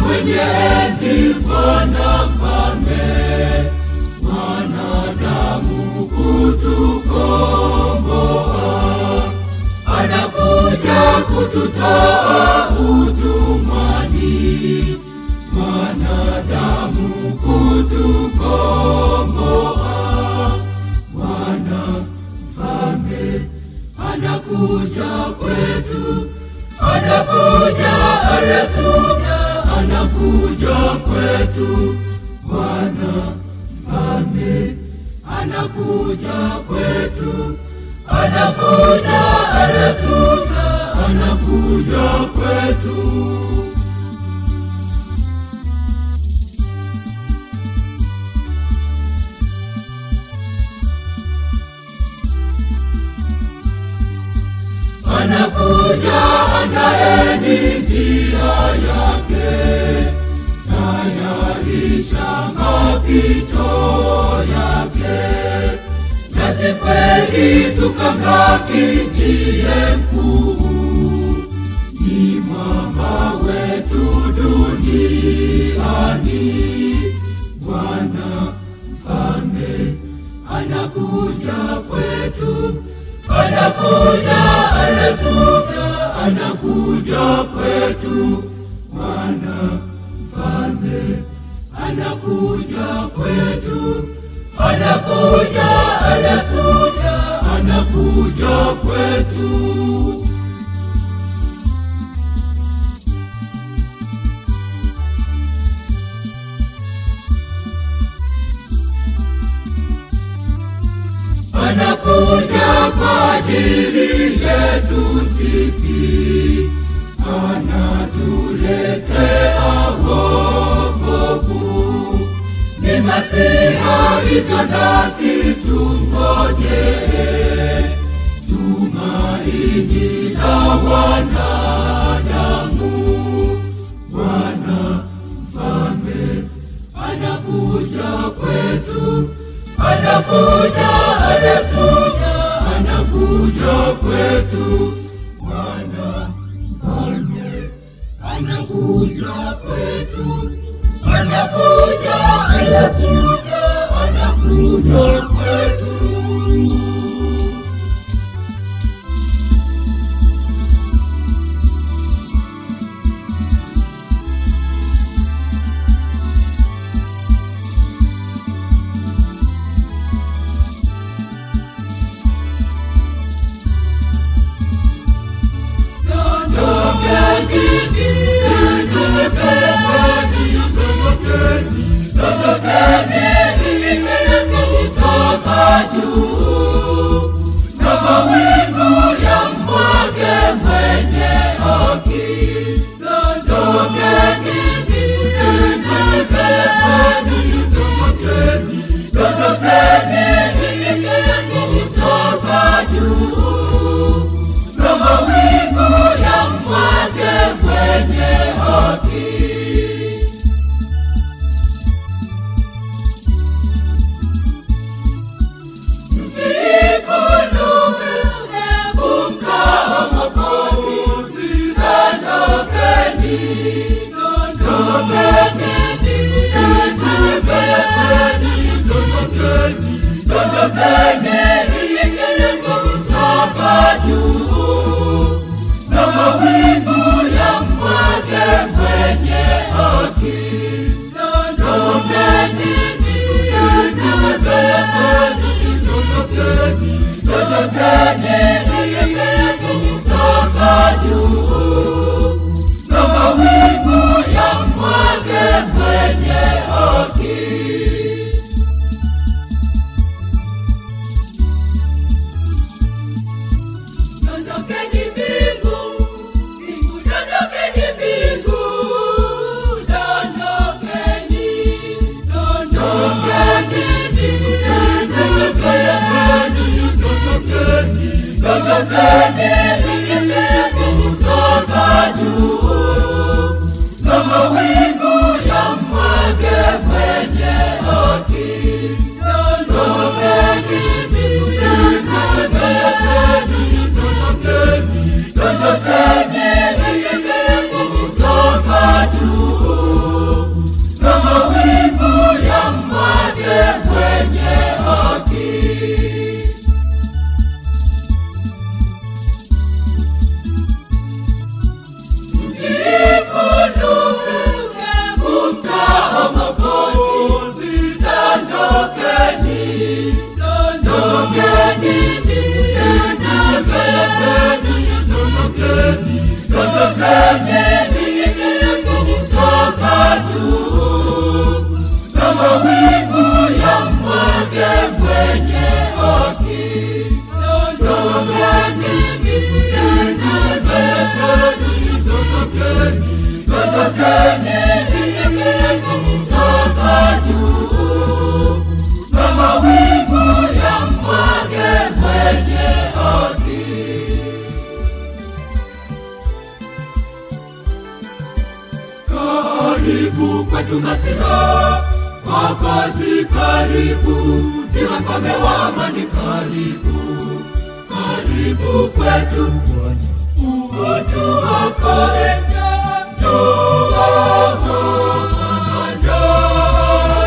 mwenye enzi, Bwana mfalme, mwanadamu kutukomboa, anakuja kututoa utumwani, mwanadamu kutukomboa, Bwana mfalme anakuja kwetu, anakuja, anakuja, anakuja kwetu, Bwana mfalme anakuja kwetu, anakuja, anakuja, anakuja kwetu. anakuja andaeni njia yake, tayarisha mapito yake, nasi kweli tukamlaki ndiye mkuu, ni mwamba wetu duniani, Bwana mfalme anakuja kwetu anakuja, anakuja, anakuja kwetu, Bwana mfalme anakuja kwetu, anakuja, anakuja, anakuja kwetu. anakuja kwa ajili yetu sisi, anatuletea wokovu. Ni Masiha, hivyo nasi tungoje tumaini la wanadamu. Bwana mfalme anakuja kwetu, anakuja, anakuja, anakuja kwetu. Bwana mfalme anakuja kwetu, anakuja, anakuja, anakuja kwetu. na mawingu ya mwage kwenye haki. na mawingu ya mwage kwenye haki. Ondokeni, ondokeni, kutoka juu, na mawingu ya mwage kwenye haki. dondokeni ninyi kutoka juu na mawingu ya mwage mwenye haki dondokeni ninyi dondokeni dondokeni ninyi kutoka juu na mawingu ya mwage mwenye haki karibu kwetu Masiha, Mwokozi karibu, ndiwe mfalme wa amani karibu, karibu kwetu, utuokoe, njoo, njoo, njoo,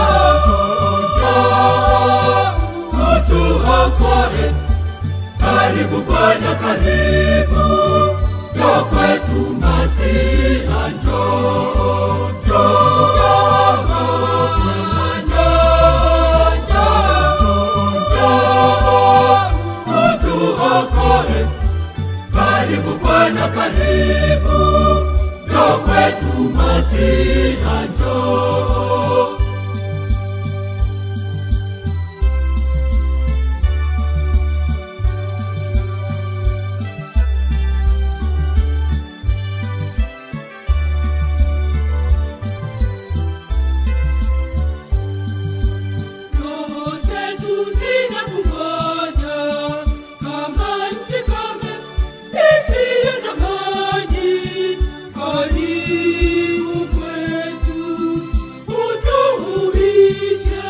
njoo, utuokoe, karibu Bwana, karibu, njoo kwetu Masiha, njoo, njoo, njoo, njoo, njoo, utuokoe, karibu Bwana, karibu, njoo kwetu Masiha, njoo. Roho zetu zinakungoja kama nchi kame isiyo na maji. Karibu kwetu utuhuishe.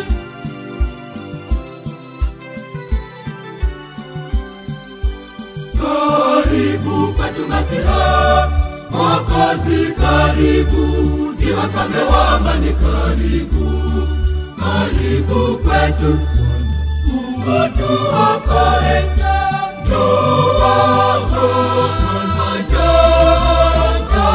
karibu kwetu Masiha, Mwokozi karibu, ndiwe mfalme wa amani karibu, karibu kwetu, utuokoe, njoo, njoo, njoo,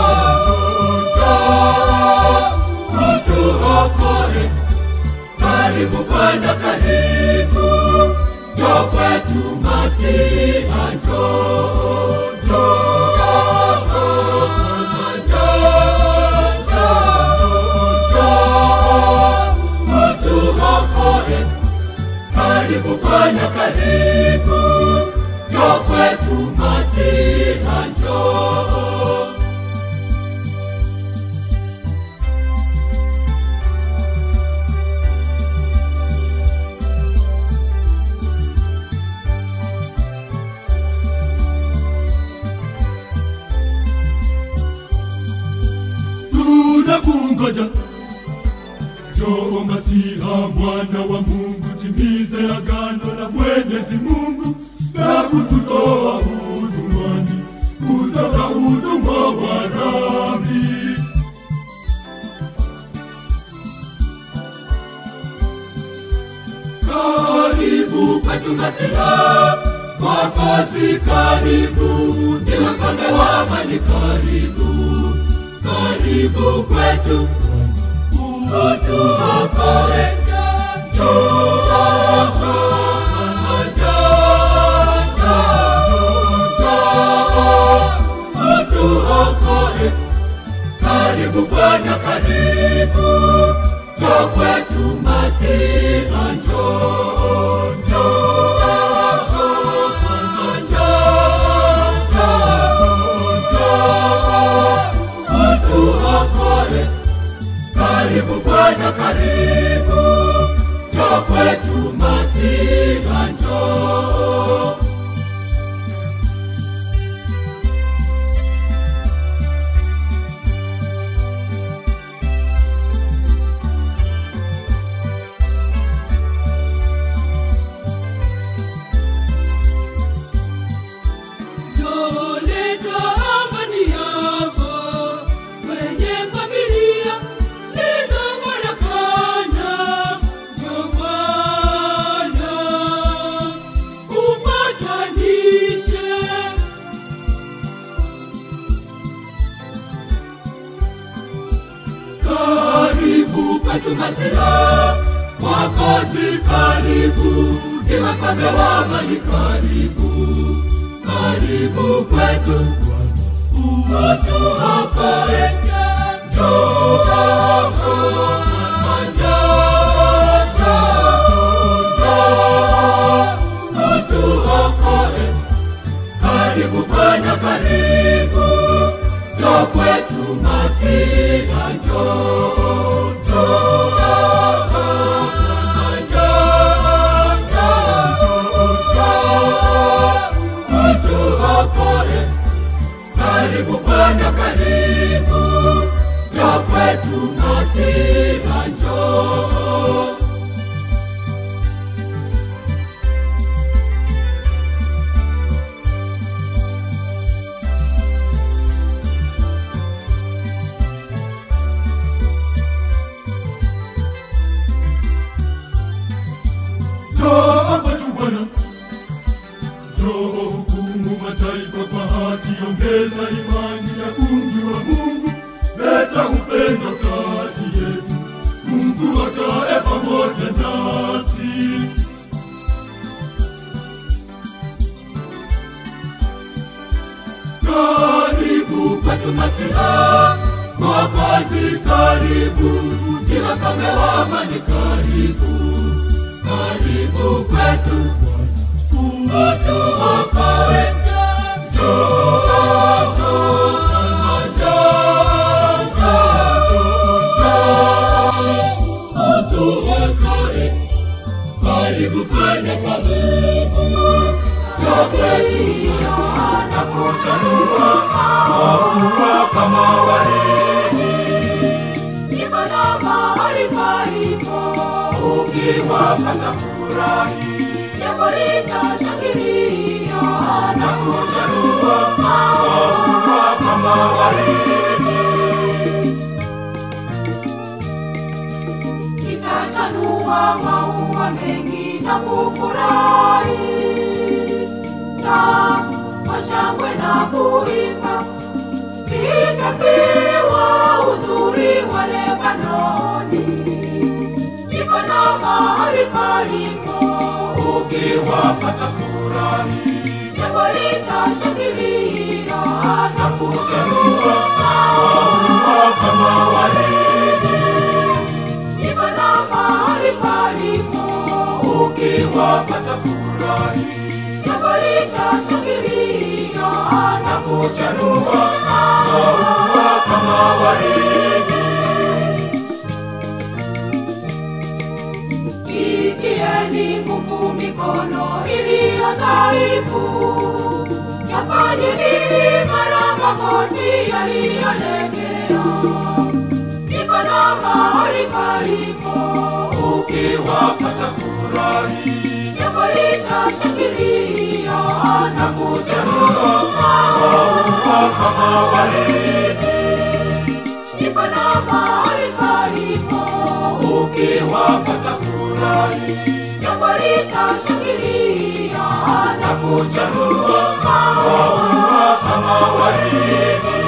njoo, utuokoe, karibu Bwana, karibu, njoo kwetu Masiha, njoo, njoo, njoo, njoo, utuokoe, karibu Bwana, karibu, njoo kwetu Masiha, njoo. tunakungoja Njoo Masiha, mwana wa Mungu, timize agano la Mwenyezi Mungu na kututoa utumwani kutoka utumwa wa dhambi. Karibu kwetu Masiha, Mwokozi karibu, ndiwe mfalme wa amani karibu, karibu kwetu utuokoe, njoo, njoo, njoo, utuokoe, karibu Bwana, karibu, njoo kwetu Masiha, njoo, njoo, njoo, utuokoe, karibu Bwana, karibu, njoo kwetu Masiha, njoo. Njoo leta amani yako kwenye familia zilizofarakana. Njoo Bwana upatanishe. karibu kwetu Masiha, Mwokozi karibu, ndiwe mfalme wa amani karibu, karibu kwetu, utuokoe. Njoo, mama, njoo, njoo, njoo, utuokoe. Karibu Bwana, karibu, njoo kwetu Masia, njoo, njoo, mama, njoo, njoo, njoo, utuokoe. Karibu Bwana, karibu, njoo kwetu Masia, njoo. Njoo kwetu Bwana, njoo hukumu mataifa kwa haki, ongeza imani ya kumjua Mungu, leta upendo kati yetu, Mungu akae pamoja nasi. Karibu kwetu Masia, Mwokozi karibu, ndiwe mfalme wa amani karibu, karibu kwetu, utuokoe. Njoo, njoo, mama, njoo, njoo, njoo, utuokoe. Karibu Bwana, karibu, njoo kwetu, anakuchanua maua kama waridi Niko na mahali palipo ukiwapata furahi jambo litashangilia na kuchanua maua kama waridi kitachanua maua mengi na kufurahi na kwa shangwe na kuimba itapewa uzuri wa Lebanoni. Niko na mahali palipo ukiwapata furahi jambo litashangilia na kuchanua maua kama waridi Niko na mahali palipo ukiwapata furahi jambo litashangilia na kuchanua maua kama waridi Itieni nguvu mikono iliyo dhaifu, yafanyeni imara magoti yaliyolegea. Niko na mahali palipo ukiwapata furahi jambo litashangilia na kuchanua maua kama waridi Niko na mahali palipo ukiwapata furahi jambo litashangilia na kuchanua maua kama waridi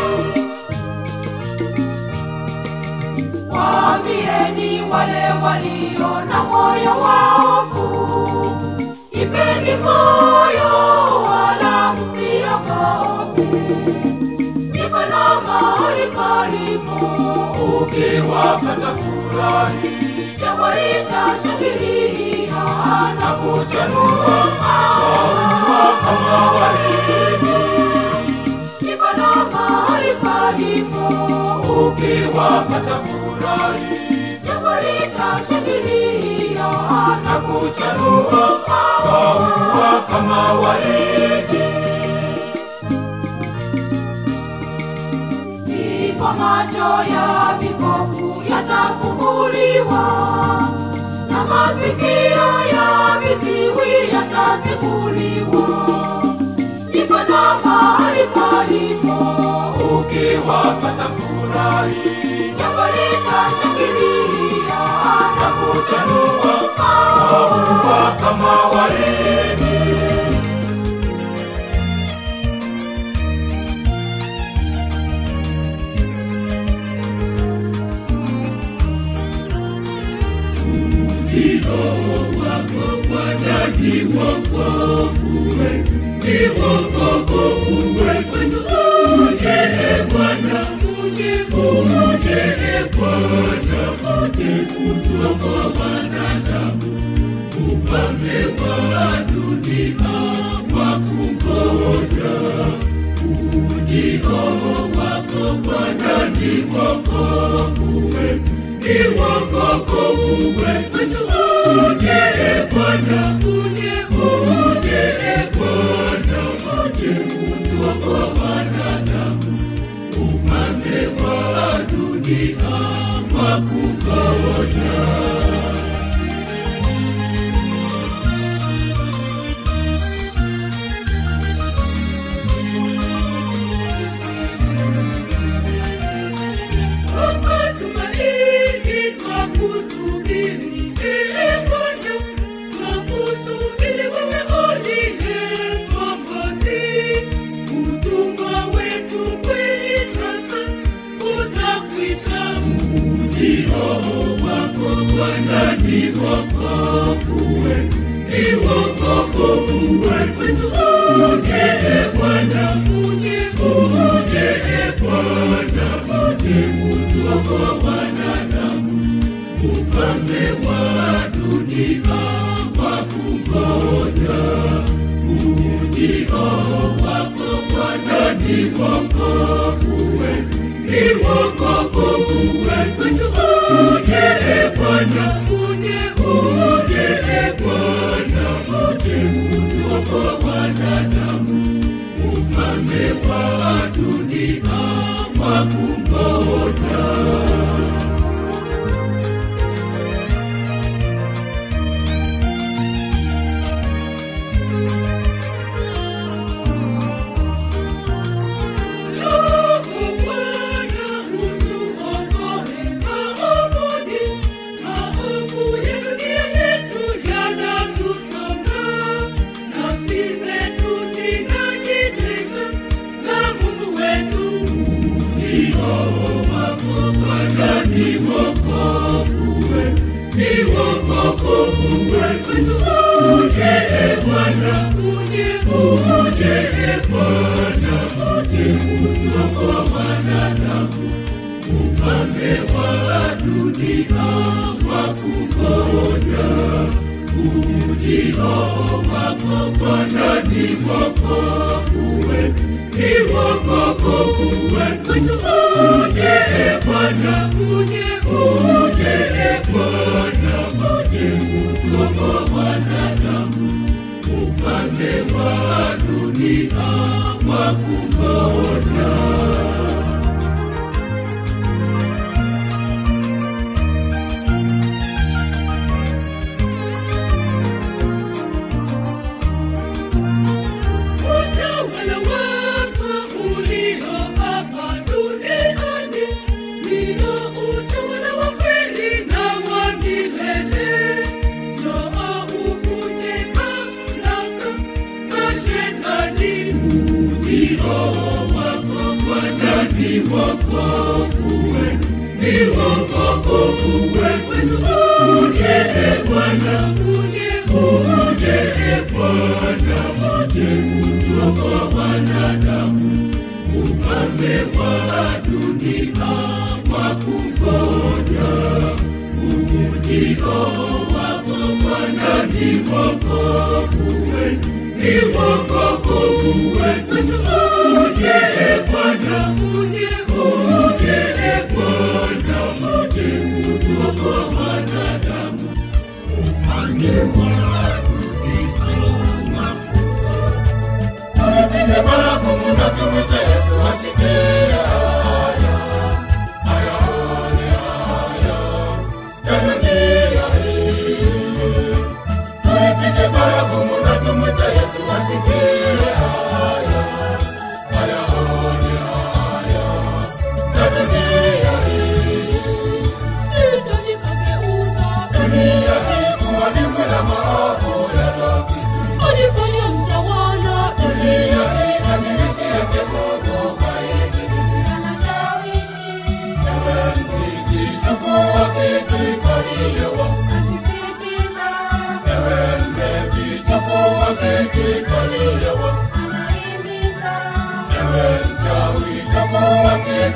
Waambieni wale walio na moyo waofu, ipeni moyo wala msiogope. Niko na mahali palipo ukiwapata furahi jambo litashangilia na kuchanua maua kama waridi Niko na mahali palipo ukiwapata furahi jambo litashangilia na kuchanua maua kama waridi Ndipo macho ya vipofu yatafunguliwa na masikio ya viziwi yatazibuliwa. Ndipo na mahali palipo ukiwapata furahi jambo litashangilia na kuchanua maua kama waridi Ni wokovu wetu, uje uje Bwana uje kutoka wanadamu ufalme wa dunia wa kungoja ujio wako Bwana ni wokovu wetu ni wokovu wetu uje Bwana uje uje Bwana uje kutoka wanadamu ufalme wa dunia wa kungoja Hapa tumaini twakusubiri, ee Bwana, twakusubiri wewe uliye Mwokozi. Utumwa wetu kweli sasa utakwisha. Ujio wako Bwana ni wokovu wetu, ni wokovu wetu. Uje Bwana, uje uje Bwana, uje kutoka wanadamu, ufalme wa dunia wa kungoja. Ujio wako Bwana ni wokovu wetu, ni wokovu wetu. Uje Bwana, uje uje Bwana, uje kutoka wanadamu, ufalme wa dunia wa kungoja. Uje Bwana, uje uje Bwana, uje kutoka wanadamu, ufalme wa dunia wa kungoja. Ujio wako Bwana ni wokovu wetu, ni wokovu wetu. Uje Bwana, uje uje Bwana, uje kutoka wanadamu, ufalme wa dunia wa kungoja. Utawala wako ulio hapa duniani ndio utawala wa kweli na wa milele. Njoo uvunje mamlaka za shetani. Ujio wako Bwana ni wokovu wetu, ni wokovu wetu. Uje Bwana, uje uje Bwana, uje kutoka wanadamu, ufalme wa dunia wa kungoja. Ujio wako Bwana ni wokovu wetu, ni wokovu wetu. Uje Bwana, uje uje Bwana, uje kutoka wanadamu, ufalme wa dunia wa Tupige baragumu na tumwite Yesu asikie haya, ayaone haya ya dunia hii. Tulipige baragumu na tumwite Yesu asikie haya, ayaone haya ya dunia hii. Dunia hii kuwa dimbwi la maovu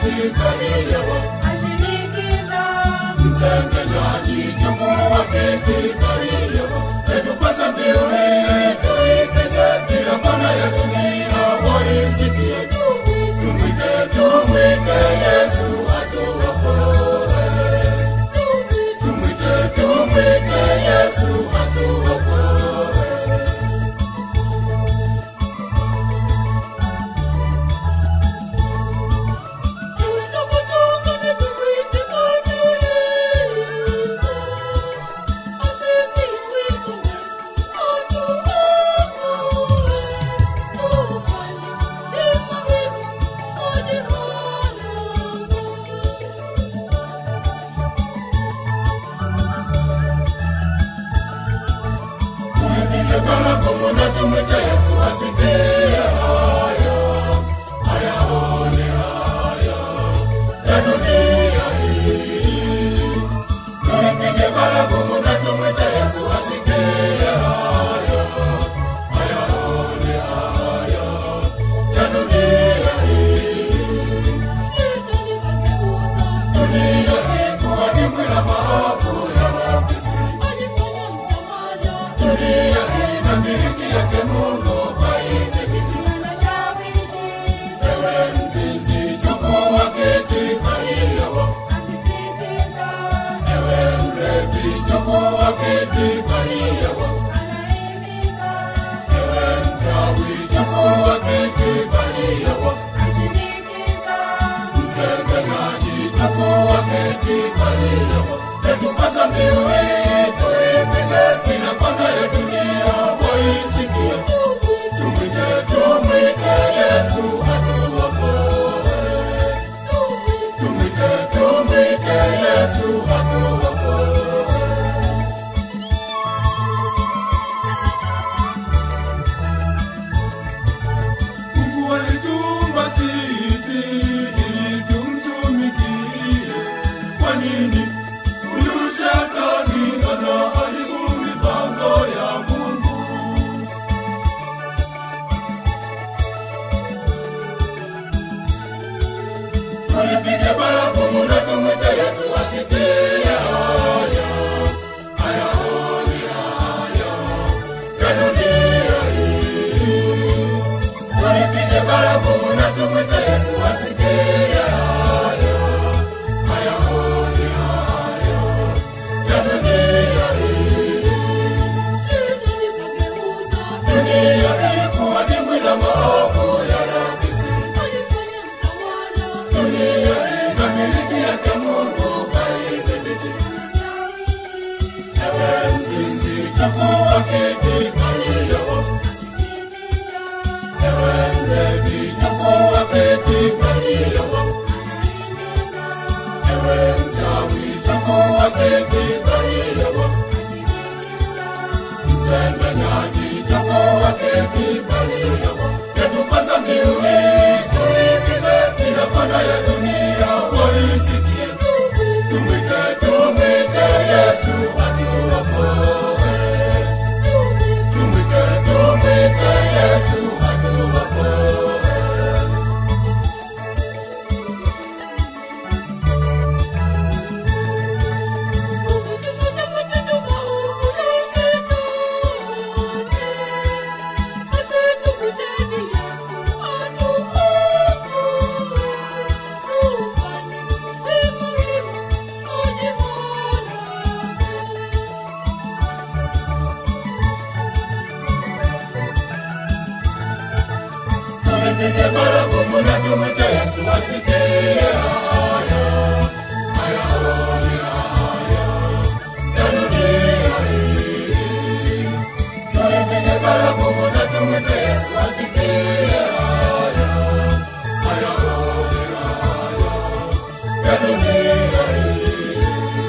kiti kaliyewa ashinikiza msengenyaji chukua kiti kaliyewa etupasa mbiu hii tuipige kila kona ya dunia waisikie tumwite tumwite yesu atuokoe tumwite tumwite yesu atuokoe Tuipige baragumu na tumwite Yesu asikie haya, ayaone haya ya dunia hii. Tuipige baragumu na tumwite Yesu asikie haya, ayaone haya ya dunia hii. Dunia hii kuwa dimbwi la maovu yanakisi. Dunia hii na miliki yake Mungu haidhibiti. Ewe mzinzi, chukua kiti kaliyewa. Ewe mlevi, chukua kiti kaliyewa. Ewe mchawi, chukua kiti kaliyewa. Msengenyaji, chukua kiti kaliyewa. Etupasa mbiu hii, tuipige kila kona ya dunia, waisikie. Tumwite, tumwite Yesu atuokoe. Tumwite, tumwite Yesu atuokoe. Mungu alituumba sisi ili tumtumikie. Kwa nini uliucheka ningana haribu mipango ya Mungu? Tulipige baragumu na tumwite Yesu asikie haya, ayaone haya ya dunia hii. Tulipige baragumu na tumwite Yesu asikie haya, ayaone haya ya dunia hii. Dunia hii kuwa dimbwi la maovu yanakisi. Dunia hii na miliki yake Mungu haidhibiti. Ewe mzinzi, chukua kiti kaliyewa. Ewe mlevi, chukua kiti kaliyewa. Ewe mchawi, chukua kiti kaliyewa. Msengenyaji, chukua kiti kaliyewa. Yatupasa mbiu hii, tuipige kila kona ya dunia, waisikie. Tumwite, tumwite Yesu atuokoe. Tumwite, tumwite Yesu atuokoe. Tulipige baragumu na tumwite Yesu asikie haya, ayaone haya ya dunia hii. Tulipige baragumu na tumwite Yesu asikie haya, ayaone haya ya dunia hii.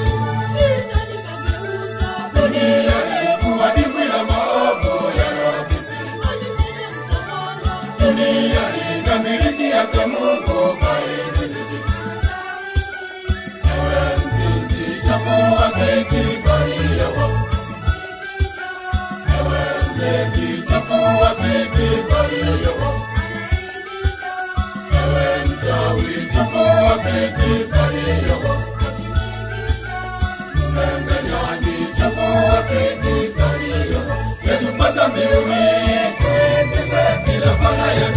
Dunia hii kuwa dimbwi la maovu yanakisi. Dunia hii na miliki yake Mungu haidhibiti. Ewe mzinzi, chukua kiti kaliyewa. Ewe mlevi, chukua kiti kaliyewa. Ewe mchawi, chukua chagua kiti kalio. Sengenyani chagua kiti kalio. Yatupasa mbiuni tuendelee bila bala ya